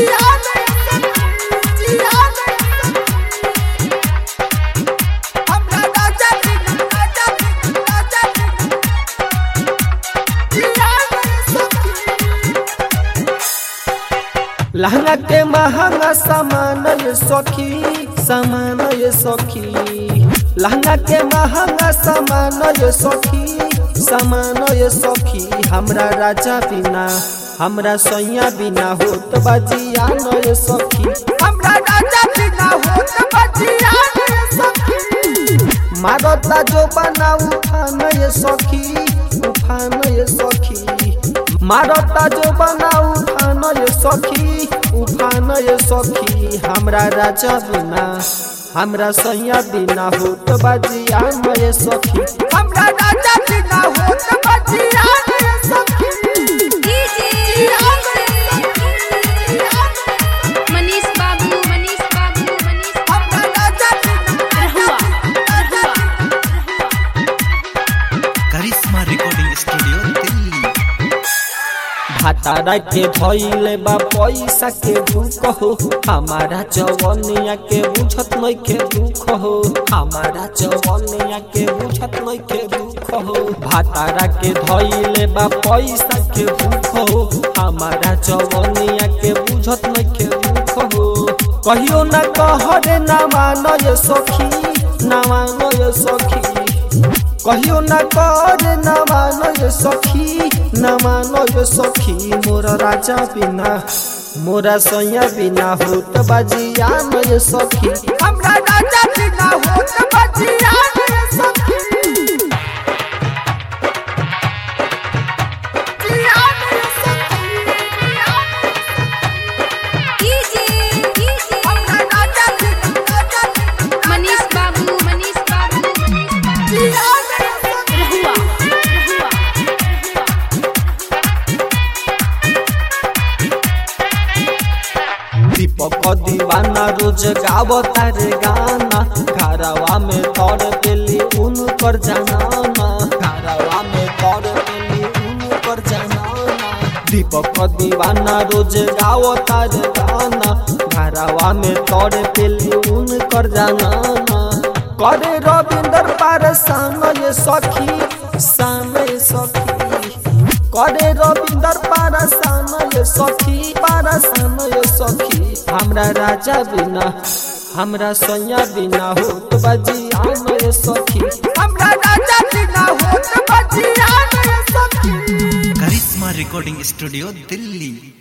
लहंगा के महंगा सामान ये सखी सामान ये सखी लहंगा के महंगा सामान ये सखी सामान ये सखी हमरा राजा बिना हमरा सैया बिना होत बजिया न ये सखी हमरा राजा बिना होत बजिया न ये सखी मारता जो बना उठान ये सखी उठान ये सखी मारता जो बना उठान ये सखी उठान ये सखी हमरा राजा बिना हमरा सैया बिना होत बजिया न ये सखी हमरा राजा बिना होत बजिया न ये सखी मनीष बाबू मनीष बाबू मनीष हमरा राजा बिना रहुआ रहुआ करिश्मा रिकॉर्डिंग स्टूडियो दिल्ली भातारा के धइले बा पैसा के दुख हो हमारा जवनिया के बुझत नहीं के दुख हो हमारा जवनिया के बुझत नहीं के दुख हो भातारा के धइले बा पैसा के दुख हो हमारा जवनिया के बुझत नहीं के दुख हो कहियो ना कहरे ना मानो ये सखी ना मानो ये सखी कहियो न कर न मानो ये सखी न मानो ये सखी मोर राजा बिना मोरा सैया बिना होत बजिया न ये सखी हमरा राजा बिना होत बजिया न ये सखी जिया न ये सखी। हमरा राजा बिना, राजा बिना, मनीष बाबू मनीष बाबू मनीष बाबू जिया न ये सखी। रहुआ रहुआ दीपक दीवाना रोज गावता रे गाना घरवा में तोड़ देली उनकर जनाना घरवा में तोड़ देली उनकर जनाना दीपक दीवाना रोज गावता रे गाना घरवा में तोड़ देली उनकर जनाना करे रविंदर पार सान ये सखी सान ये सखी करे रविंदर पारसान ये सखी पारसान ये सखी हमरा राजा बिना हमरा सैया बिना होत बजिया न ये सखी हमरा राजा बिना होत बजिया न ये सखी करिश्मा रिकॉर्डिंग स्टूडियो दिल्ली